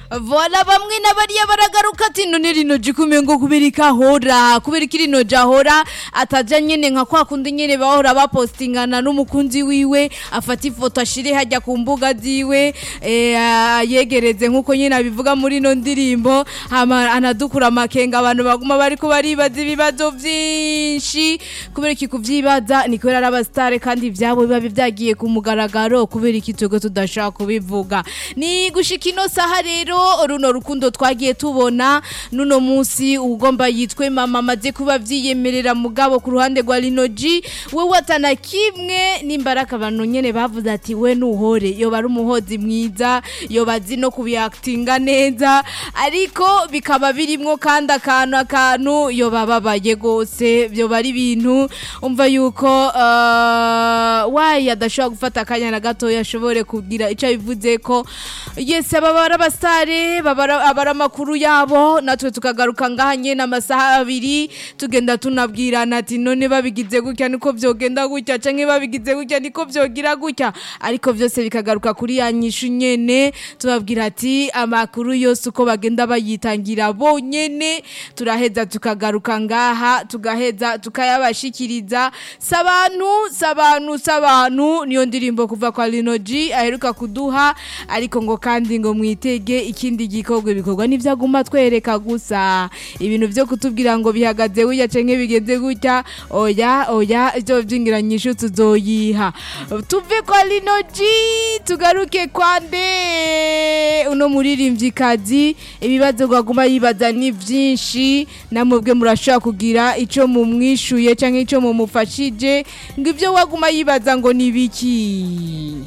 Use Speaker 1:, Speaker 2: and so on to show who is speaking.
Speaker 1: Vola bamwe n'abariya baragaruka ati none rino jikume ngo kubera ikahora kubera iki rino jahora ataja nyene nka kwa kundi nyene bahora bapostingana n'umukunzi wiwe afata ifoto ashire hajya ku mbuga ziwe eh, yegereze nkuko nyene abivuga muri no ndirimbo hama anadukura amakenga abantu baguma bariko baribaza ibibazo vyinshi kubera iki kuvyibaza ni kubera ari abasitare kandi ivyabo biba vyagiye ku mugaragaro kubera iki twebwe tudashaka kubivuga ni gushika ino saha rero runo rukundo twagiye tubona nuno musi ugomba yitwe mama amaze kuba vyiyemerera mugabo ku ruhande rwa Linoji wewe atana kimwe nimbaraka abantu nyene bavuze ati we nuhore yoba ari umuhozi mwiza yoba azi no kubiactinga neza ariko bikaba birimwo kandi akantu akantu yoba babaye gose yoba ari ibintu umva yuko uh, wayi adashobora gufata akanya na gatoya ashobore kugira ico bivuze ko yes aba bari abasitare abari amakuru yabo natwe tukagaruka ngaha nyene amasaha abiri tugenda tunabwirana ati none babigize gutya niko vyogenda gutya canke babigize gutya niko vyogira gutya ariko vyose bikagaruka kuri ya nyishu nyene tubabwira ati amakuru yose uko bagenda bayitangira bonyene turaheza tukagaruka ngaha tugaheza tukayabashikiriza sabantu sabantu sabantu niyo ndirimbo kuva kwa Linoji aheruka kuduha ariko ngo kandi ngo mwitege ikindi gikorwa bikorwa n'ivyaguma twereka gusa ibintu vyo kutubwira ngo bihagaze gutya canke bigenze gutya oya oya ivyo vyingiranyisho tuzoyiha tuve kwa Linoji tugaruke kwa nde uno muririmvyikazi ibibazo gwaguma yibaza ni vyinshi namwebwe murashobora kugira ico mumwishuye canke ico mumufashije ngo ivyo waguma yibaza ngo ni biki